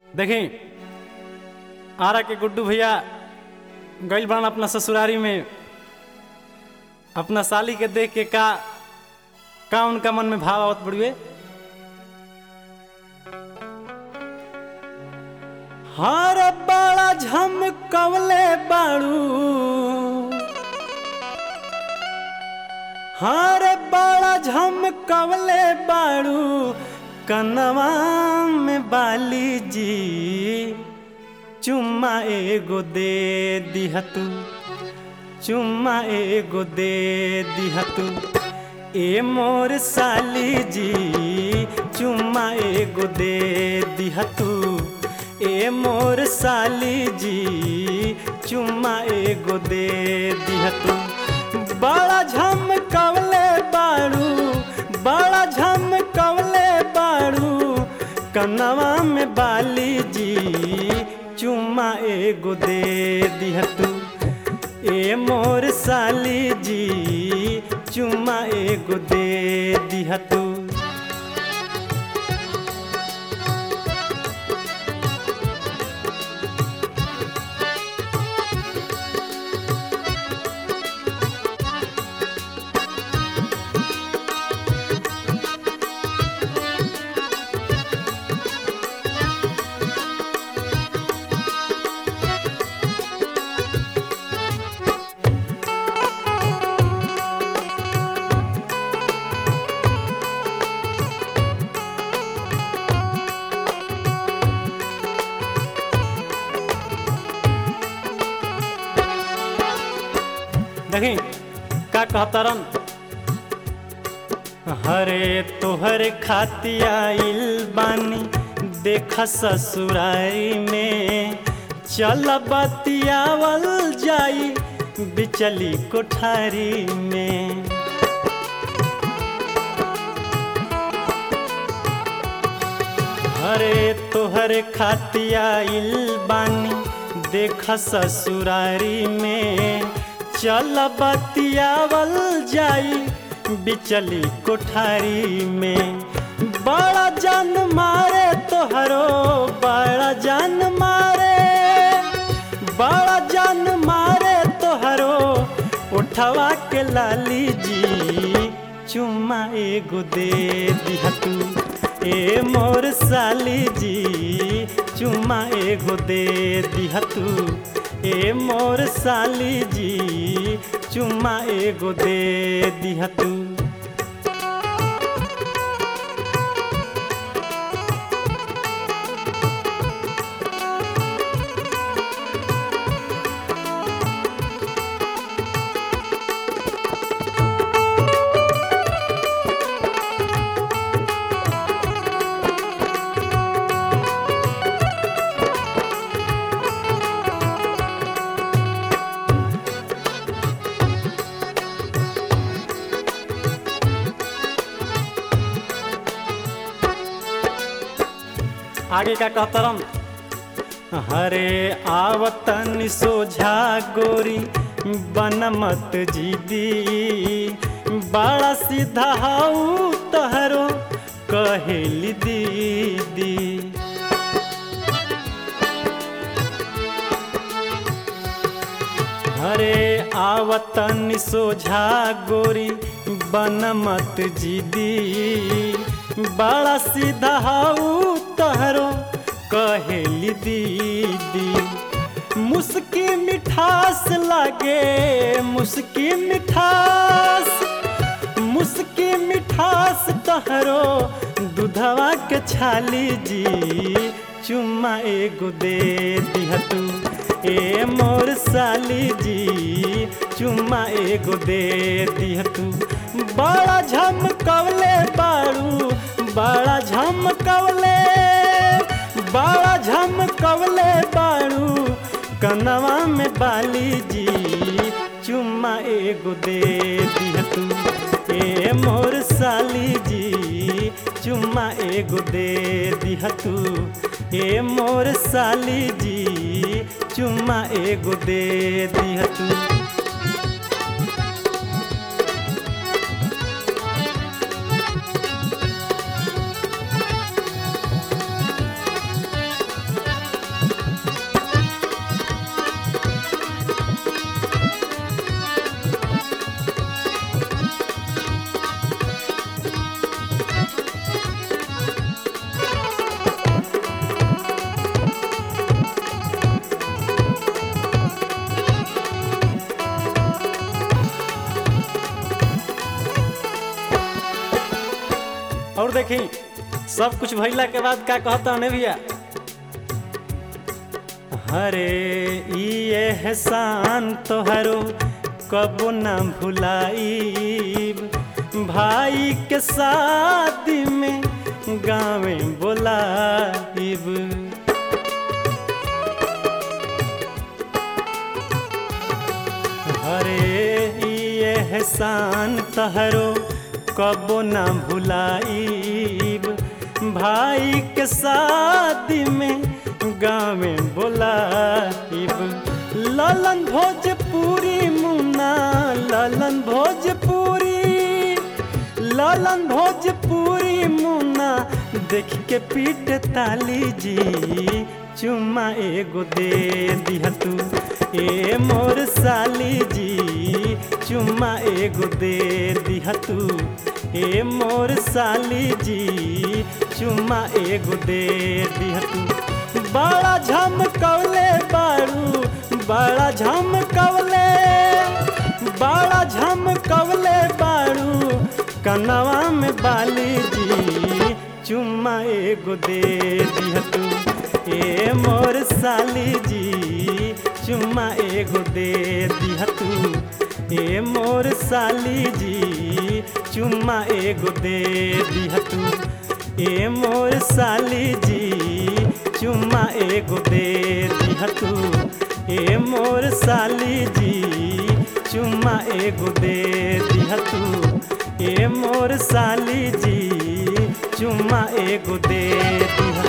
देखी आरा के गुड्डू भैया गइल बान अपना ससुरारी में अपना साली के देख के का का उनका मन में भाव आवत बड़ुए हर बड़ा झमकवले बाड़ू हर बड़ा झमकवले बाड़ू कनवा में बाली जी चुम्मा एगो दे दिहतू चुम्मा एगो दे दिहतू ए मोर साली जी चुम्मा एगो दे दिहतू ए मोर साली जी चुम्मा एगो दे दिहतू बड़ा झमकवले बाड़ू बड़ा झमकवले बाड़ू कनवा में बाली जी चुम्मा एगो दे दिहतू ए मोर साली जी चुम्मा एगो दे दिहतू देखी का कहतरन हरे तोहर खाती आइल बानी देख ससुरारी में चल बतियावल जाई बिचली कोठारी में हरे तोहर खाती आइल बानी देख ससुरारी में चल बतियावल जाई बिचली कोठारी में बड़ा जान मारे तोहरो बड़ा जान मारे बड़ा जान मारे तोहरो उठवा के लाली जी चुम्मा एगो दे दिहतू ए मोर साली जी चुम्मा एगो दे दिहतू ए मोर साली जी चुम्मा एगो दे दिहतू आगे का कहतरम हरे आवतन सोझा गोरी बनमत जीदी बड़ा सीधा हाउ तहरो कहेली दीदी हरे आवतन सोझा गोरी बनमत जीदी बड़ा सीधा हाउ तहरो कहेली दीदी मुस्की मिठास लागे मुस्की मिठास मुस्की मिठास तहरो दूधवा के छाली जी चुम्मा एगो दे दिहतू ए मोर साली जी चुम्मा एगो दे दिहतू बड़ा झमकवले बाड़ू बड़ा झमकवले बड़ा झमकवले बाड़ू कनवा में बाली जी चुम्मा एगो दे दिहतू ए मोर साली जी चुम्मा एगो दे दिहतू ए मोर साली जी चुम्मा एगो दे दिहतू देखी सब कुछ भइला के बाद का कहता ने भैया हरे ई एहसान तोहरो कबो ना भुलाईब भाई के शादी में गाँवे बोलाइब हरे ई एहसान तहरो कबो ना भुलाईब भाई के शादी में गाँव में बोलाइब ललन भोजपुरी मुन्ना ललन भोजपुरी ललन भोजपुरी मुन्ना देख के पीट ताली जी चुम्मा एगो दे दिया तू ए मोर साली जी चुम्मा एगो दे दिया तू ए मोर साली जी चुम्मा एगो दे दिया तू बड़ा झमकौले बारू बड़ा झमकौले बड़ा झमकौले बारू कनवा में बाली जी चुम्मा एगो दे दिया तू ए मोर साली जी चुम्मा एगो दे दिया तू ए मोर साली जी चुम्मा एगो दे दिया तू ए मोर साली जी चुम्मा एगो दे दिया तू ए मोर साली जी चुम्मा एगो दे दिया तू ए मोर साली जी चुम्मा एगो दे दिया